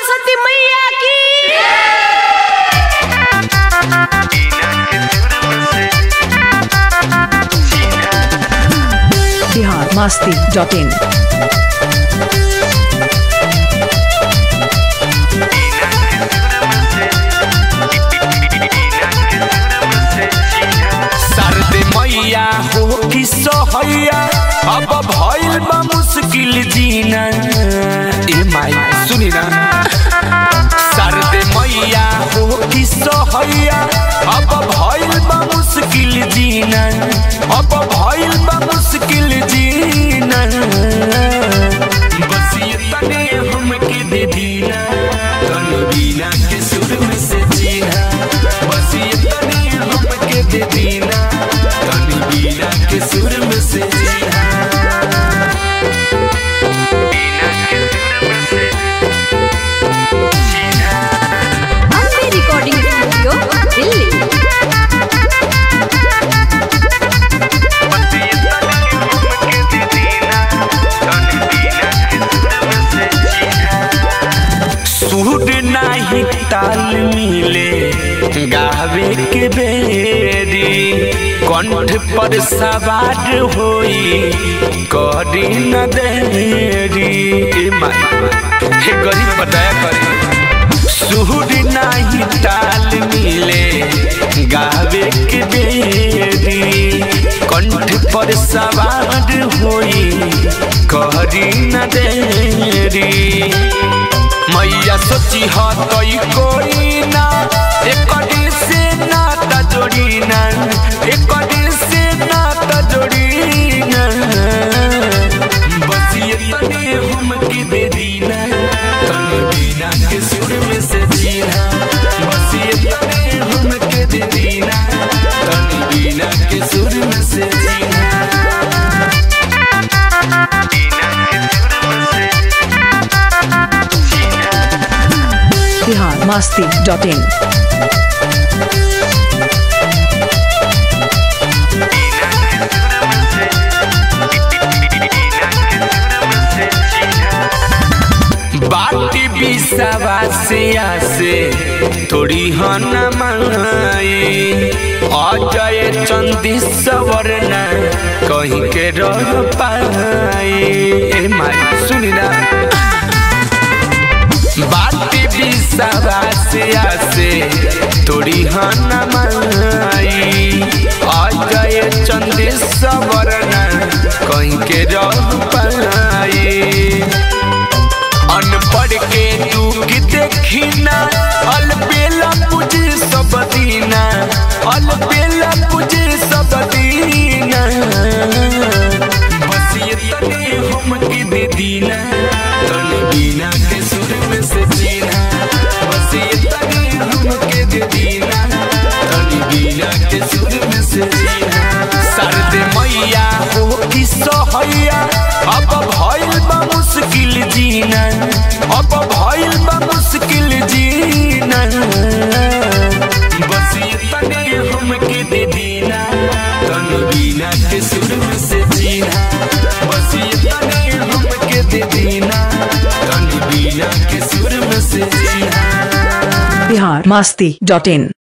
सरस्वती मैया की बिहार मस्ती dot in सरदे मैया हो कि सहैया अब भइल बा मुश्किल जीना ए माई सुनी ना सरदे मैया हो कि सहैया अब भइल बा मुश्किल जीना अब भइल बा मुश्किल जीना बस ये तने हमके दे दीना तन बीना के सुर में से जीना बस ये तने हमके दे दीना तन बीना के सुर में से जीना बीना के सुर में से जीना अम्बे रिकॉर्डिंग स्टूडियो दिल्ली बस ये तने हमके दे दीना तन बीना के सुर में से जीना सूर नाही ताल मिले गावे के बेरी कंठ पर सवार होई करी न देरी ए माई हे गरीब बताया करी सूर नाही ताल मिले गावे के बेरी कंठ पर सवार होई करी न देरी मैया सोची हतई कोई ना एक से नाता जोड़ी ना एक से नाता जोड़ी ना बस ये तने हमके दे दीना तन बिना के सुर में से जीना बस ये तने हमके दे दीना तन बिना के सुर में से जीना बिना के सुर में से बिहार मस्ती डॉट इन बाटी बिसावा से आसे थोड़ी हन माई अजय चंदी सवरना कहीं के रह पाई ए माई सुनी ना बाटी बिसावा से आसे थोड़ी हन माई अजय चंदी सवरना कहीं के रह पाई अनपढ़ के दुख देखिना अलबेला पूजे सब दीना अलबेला पूजे सब दीना बस ये तने हमके दे दीना तन बिना के सुर में से जीना बस ये तने हमके दे दीना तन बिना के सुर में से जीना सरद मैया हो कि सहैया अब भइल बा मुश्किल जीना अब भइल बा मुश्किल जीना बस ये तने हमके दे दीना तन बिना के सुर में से जीना बस ये तने हमके दे दीना तन बिना के सुर में से जीना बिहार मस्ती डॉट इन